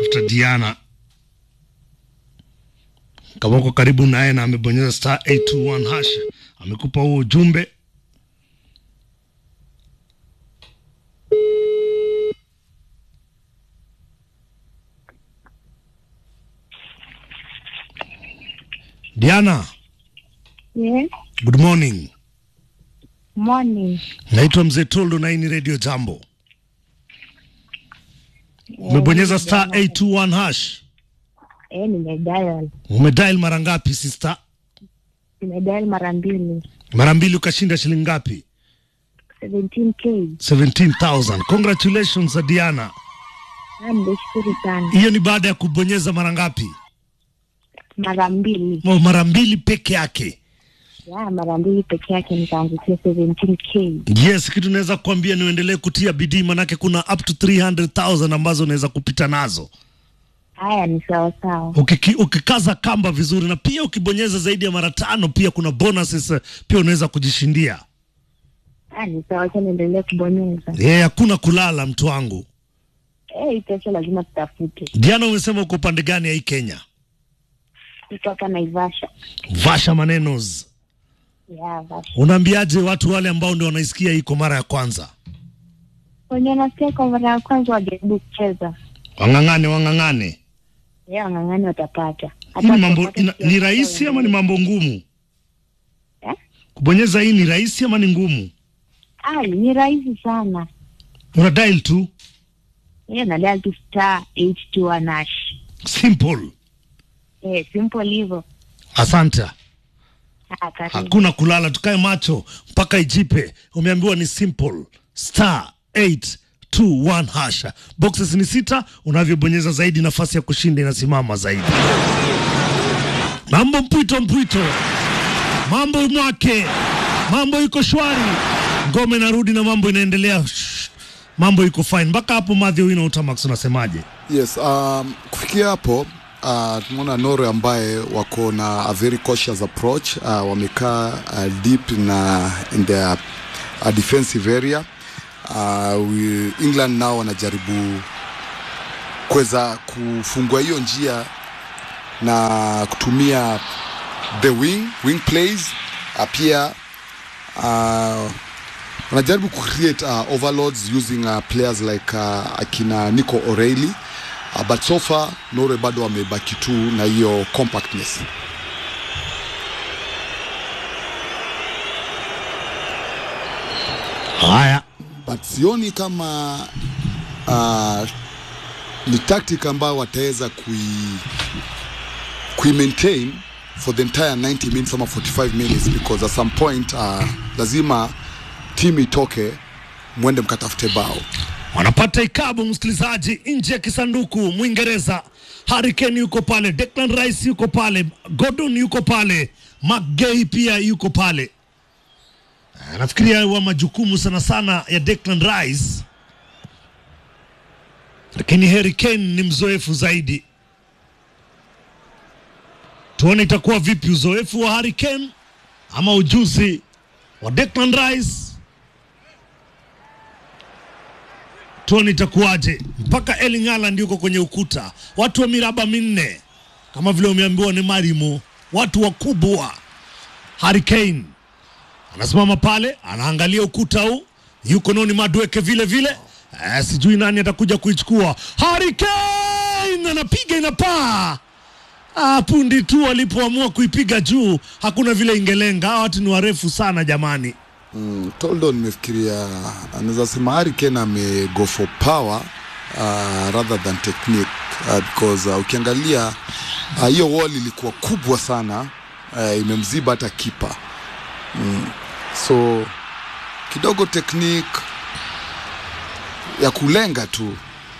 namtafuta Diana kama uko karibu naye na amebonyeza star 821 hash, amekupa huo ujumbe. Diana, Yes. good morning. Morning. Naitwa Mzee Toldo na hii ni Radio Jambo. Umebonyeza star 821 hash. Eh, nimedial. Umedial mara ngapi sister? Nimedial mara mbili. Mara mbili ukashinda shilingi ngapi? 17k. 17,000. Congratulations Diana. Ah, nimeshukuru sana. Hiyo ni baada ya kubonyeza mara ngapi? Mara mbili. Oh, mara mbili peke yake. Ya, mara mbili peke yake nikaangukia 17k. Yes, kitu naweza kukwambia ni uendelee kutia bidii, manake kuna up to 300,000 ambazo unaweza kupita nazo Haya ni sawa sawa. Ukiki, ukikaza kamba vizuri, na pia ukibonyeza zaidi ya mara tano, pia kuna bonuses eh, pia unaweza kujishindia. Ah, ni sawa acha niendelee kubonyeza. Yeah, hakuna kulala mtu wangu. Eh, hii pesa lazima tutafute. Diana, umesema uko pande gani ya hii Kenya? Kutoka Naivasha. Vasha manenos, Ya, Vasha. unaambiaje watu wale ambao ndio wanaisikia hii kwa mara ya kwanza? Wenye nasikia kwa mara ya kwanza wajaribu kucheza. Wang'ang'ane, wang'ang'ane. Ya, wang'ang'ani watapata. Hii ni mambo kupata ina, kiasi ni rahisi cha ama ni mambo ngumu? Eh? Kubonyeza hii ni rahisi ama ni ngumu? Ah, ni rahisi sana. Una dial tu, Hiyo nadial tu star 821 hash. simple. Eh, simple hivyo. Asante. Ah, karibu. Hakuna kulala, tukae macho mpaka ijipe. Umeambiwa ni simple star 821 hasha. Boxes ni sita, unavyobonyeza zaidi nafasi ya kushinda inasimama zaidi. Mambo mpwito mpwito, mambo mwake, mambo iko shwari, ngome inarudi na mambo inaendelea. Shh. Mambo iko fine mpaka hapo. Madhi Wino Utamax, unasemaje? Yes, um, kufikia hapo uh, tumeona Norway ambaye wako na a very cautious approach uh, wamekaa uh, deep na in their uh, defensive area uh, we, England nao wanajaribu kuweza kufungua hiyo njia na kutumia the wing wing plays uh, pia uh, wanajaribu kucreate uh, overloads using uh, players like uh, akina Nico O'Reilly uh, but so far Norway bado wamebaki tu na hiyo compactness. Haya, but sioni kama uh, ni tactic ambayo wataweza kui, kui maintain for the entire 90 minutes ama 45 minutes because at some point uh, lazima timu itoke mwende mkatafute bao wanapata ikabu msikilizaji, nje ya kisanduku. Mwingereza Harry Kane yuko pale, Declan Rice yuko pale, Gordon yuko pale, McGay pia yuko pale. Eh, Nafikiria wa majukumu sana sana ya Declan Rice, lakini Harry Kane ni mzoefu zaidi. Tuone itakuwa vipi, uzoefu wa Harry Kane ama ujuzi wa Declan Rice tuone itakuwaje. Mpaka Erling Haaland yuko kwenye ukuta, watu wa miraba minne kama vile umeambiwa ni Marimo, watu wakubwa. Harry Kane anasimama pale, anaangalia ukuta huu, yuko noni Madueke vile vile. Eh, sijui nani atakuja kuichukua. Harry Kane anapiga inapaa. Ah, pundi tu walipoamua kuipiga juu, hakuna vile ingelenga. Hawa watu ni warefu sana jamani. mm, Toldo nimefikiria anaweza sema Harry Kane ame go for power uh, rather than technique uh, because uh, ukiangalia uh, hiyo wall ilikuwa kubwa sana uh, imemziba hata kipa mm. so kidogo technique ya kulenga tu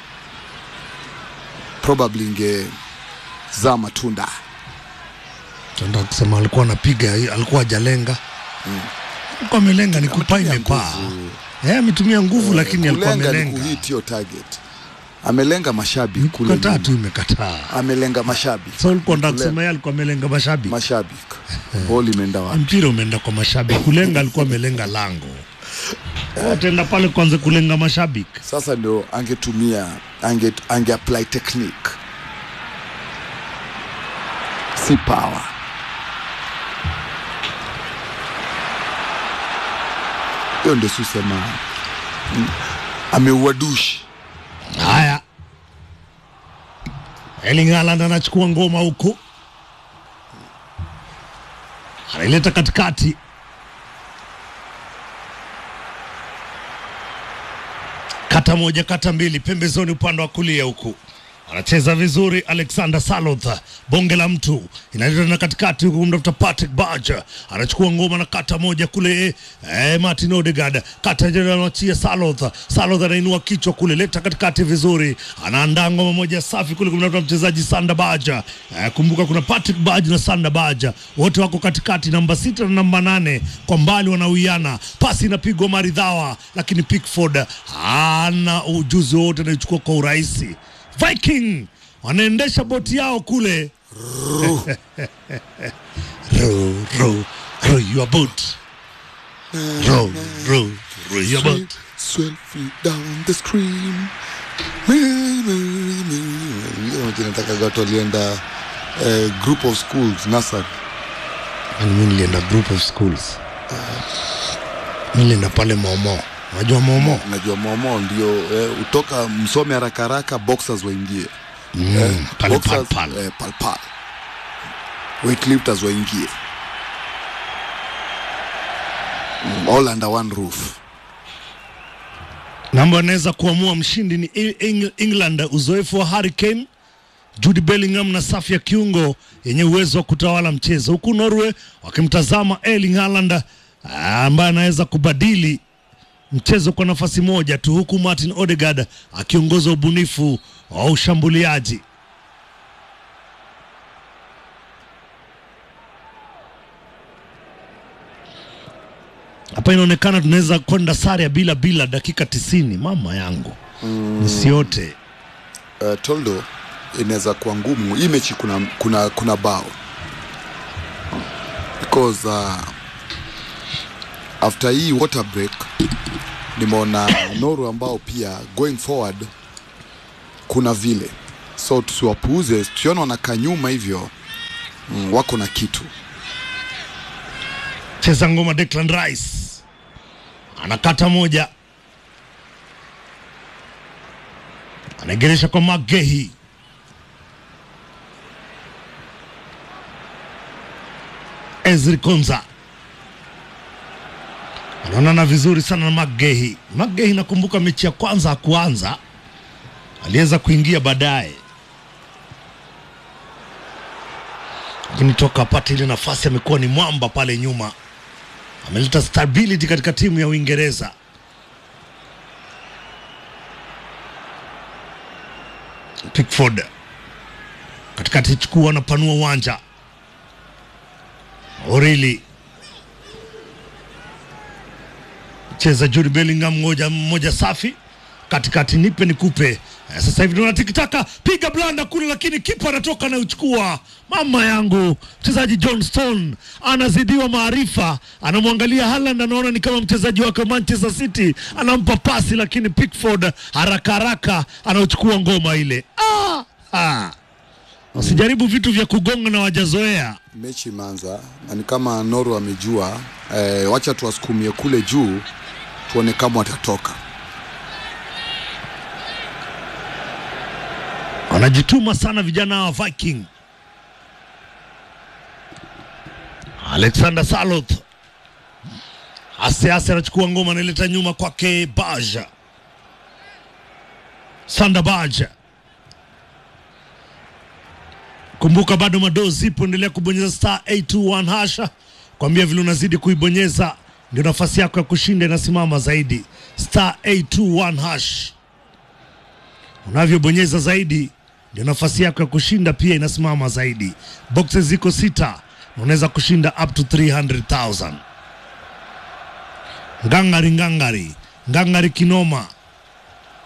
probably ingezaa matunda Nataka kusema alikuwa anapiga, alikuwa hajalenga. Alikuwa amelenga, ni kupaa Ametumia imepaa. nguvu. Eh, ametumia nguvu lakini alikuwa kulenga ni amelenga. kuhit hiyo target amelenga mashabiki kule Kukataa nyuma. tu imekataa. amelenga mashabiki So ulikuwa unataka Kulenga kusema yeye alikuwa amelenga mashabiki. mashabiki ball imeenda wapi Mpira umeenda kwa mashabiki. Kulenga alikuwa amelenga lango. Ataenda pale kwanza kulenga mashabiki. sasa ndio angetumia ange, ange apply technique si power. Hiyo ndio susema ameua dushi. Haya, Erling Haaland anachukua ngoma huku, anaileta katikati, kata moja, kata mbili, pembezoni, upande wa kulia huku anacheza vizuri Alexander Saloth, bonge la mtu inaleta na katikati huku kumtafuta Patrick Barger, anachukua ngoma na kata moja kule eh, Martin Odegaard kata jana anachia Saloth, Saloth anainua kichwa kule, leta katikati vizuri, anaandaa ngoma moja safi kule kumtafuta mchezaji Sander Barger. Eh, kumbuka kuna Patrick Barger na Sander Barger wote wako katikati, namba sita na namba nane kwa mbali wanawiana, pasi inapigwa maridhawa, lakini Pickford hana ujuzi wote, anaichukua kwa urahisi. Viking wanaendesha boti yao kule. row, row, row your boat. Row, row, row your boat. Swiftly down the stream. Nataka watu walienda eh, group of schools nursery. Yaani mimi nilienda group of schools. Mimi nilienda pale Momo. Unajua Momo? Najua momo ndio eh, utoka msome haraka haraka boxers waingie Mm, pale boxers, pal pal. eh, pal pal weightlifters waingie mm, all under one roof Namba anaweza kuamua mshindi ni Eng- Eng- England, uzoefu wa Harry Kane, Jude Bellingham na safu ya kiungo yenye uwezo wa kutawala mchezo, huku Norway wakimtazama Erling Haaland ah, ambaye anaweza kubadili mchezo kwa nafasi moja tu, huku Martin Odegaard akiongoza ubunifu wa ushambuliaji. Hapa inaonekana tunaweza kwenda sare ya bila bila dakika tisini. Mama yangu mm. nisiote uh, toldo inaweza kuwa ngumu hii mechi kuna, kuna, kuna bao because uh, after hii water break nimeona Norway ambao pia going forward kuna vile so tusiwapuuze tusiona wanakaa nyuma hivyo mm, wako na kitu cheza ngoma Declan Rice anakata moja, anaegeresha kwa Magehi, Ezri Konza anaonana vizuri sana na Magehi. Magehi nakumbuka mechi ya kwanza hakuanza, aliweza kuingia baadaye, lakini toka apate ile nafasi amekuwa ni mwamba pale nyuma ameleta stability katika timu ya Uingereza. Pickford katikati chukua, anapanua uwanja. Orili cheza Jude Bellingham, moja mmoja safi katikati, nipe nikupe. Eh, Sasa hivi tunaona tikitaka, piga blanda kule, lakini kipa anatoka anauchukua. Mama yangu, mchezaji John Stone anazidiwa maarifa, anamwangalia Haaland, anaona ni kama mchezaji wake wa Manchester City, anampa pasi, lakini Pickford haraka haraka anauchukua ngoma ile. Ah, ah. Usijaribu vitu vya kugonga na wajazoea. mechi imeanza na ni kama Norway wamejua eh, wacha tuwasukumie kule juu tuone kama watatoka wanajituma sana vijana wa Viking. Alexander Saloth ase ase anachukua ngoma, anaileta nyuma kwake Baja Sanda Baja. Kumbuka bado madoo zipo, endelea kubonyeza star 821 hasha, kwambia vile unazidi kuibonyeza ndio nafasi yako ya kushinda inasimama zaidi. Star 821 hash unavyobonyeza zaidi ndio nafasi yako ya kushinda pia inasimama zaidi. Boxes ziko sita na unaweza kushinda up to 300,000. Ngangari ngangari ngangari kinoma